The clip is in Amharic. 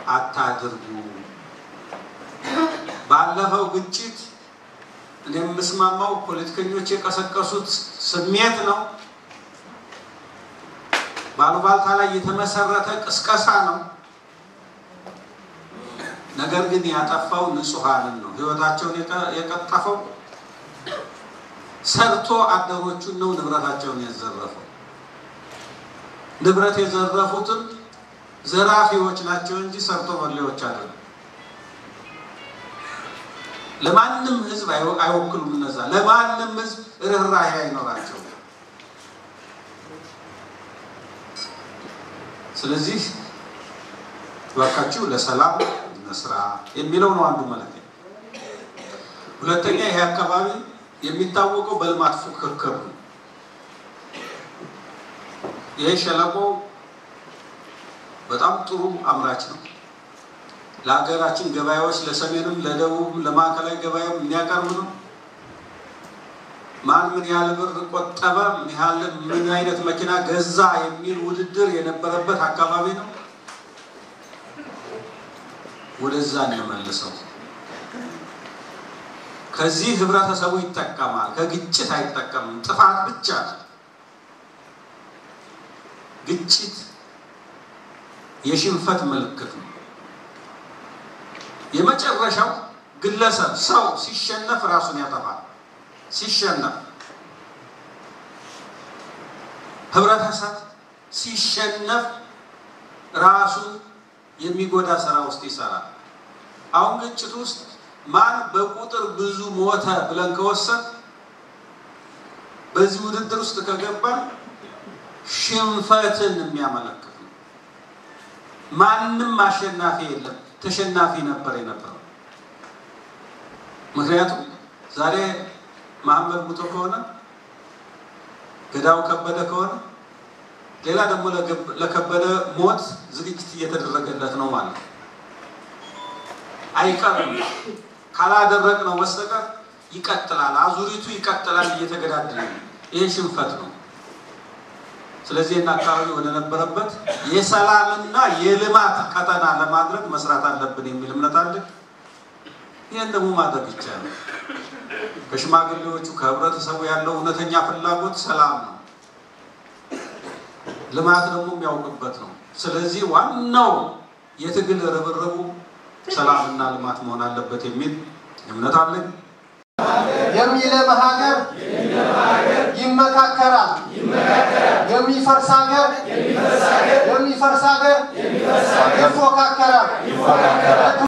አታድርጉ። ባለፈው ግጭት እኔ የምስማማው ፖለቲከኞች የቀሰቀሱት ስሜት ነው። ባሉባልታ ላይ የተመሰረተ ቅስቀሳ ነው። ነገር ግን ያጠፋው ንጹሐንን ነው። ህይወታቸውን የቀጠፈው ሰርቶ አደሮቹን ነው ንብረታቸውን የዘረፈው። ንብረት የዘረፉትም ዘራፊዎች ናቸው እንጂ ሰርቶ በሌዎች አይደለም። ለማንም ህዝብ አይወክሉም። እነዛ ለማንም ህዝብ ርኅራኄ አይኖራቸው። ስለዚህ እባካችሁ ለሰላም መስራ የሚለው ነው አንዱ ማለት ነው። ሁለተኛ ይሄ አካባቢ የሚታወቀው በልማት ፉክክር ነው። ይሄ ሸለቆ በጣም ጥሩ አምራች ነው። ለሀገራችን ገበያዎች ለሰሜንም፣ ለደቡብም፣ ለማዕከላዊ ገበያም የሚያቀርብ ነው። ማን ምን ያህል ብር ቆጠበ፣ ምን ያህል ምን አይነት መኪና ገዛ የሚል ውድድር የነበረበት አካባቢ ነው። ወደዛ እንመልሰው። ከዚህ ህብረተሰቡ ይጠቀማል፣ ከግጭት አይጠቀምም። ጥፋት ብቻ ግጭት የሽንፈት ምልክት ነው። የመጨረሻው ግለሰብ ሰው ሲሸነፍ ራሱን ያጠፋል። ሲሸነፍ ህብረተሰብ ሲሸነፍ ራሱን የሚጎዳ ስራ ውስጥ ይሰራል። አሁን ግጭት ውስጥ ማን በቁጥር ብዙ ሞተ ብለን ከወሰን በዚህ ውድድር ውስጥ ከገባ ሽንፈትን የሚያመለክት ነው። ማንም አሸናፊ የለም፣ ተሸናፊ ነበር የነበረው። ምክንያቱም ዛሬ መሐመድ ሙቶ ከሆነ ገዳው ከበደ ከሆነ ሌላ ደግሞ ለከበደ ሞት ዝግጅት እየተደረገለት ነው ማለት ነው። አይቀርም። ካላደረግ ነው በስተቀር ይቀጥላል። አዙሪቱ ይቀጥላል፣ እየተገዳደለ ነው። ይህ ሽንፈት ነው። ስለዚህ እና አካባቢ ወደ ነበረበት የሰላምና የልማት ቀጠና ለማድረግ መስራት አለብን የሚል እምነት አለ። ይህን ደግሞ ማድረግ ይቻላል። ከሽማግሌዎቹ ከህብረተሰቡ ያለው እውነተኛ ፍላጎት ሰላም ነው። ልማት ደግሞ የሚያውቅበት ነው። ስለዚህ ዋናው የትግል ርብርቡ ሰላምና ልማት መሆን አለበት የሚል እምነት አለኝ። የሚለማ ሀገር ይመካከራል። የሚፈርስ ሀገር የሚፈርስ ሀገር ይፎካከራል።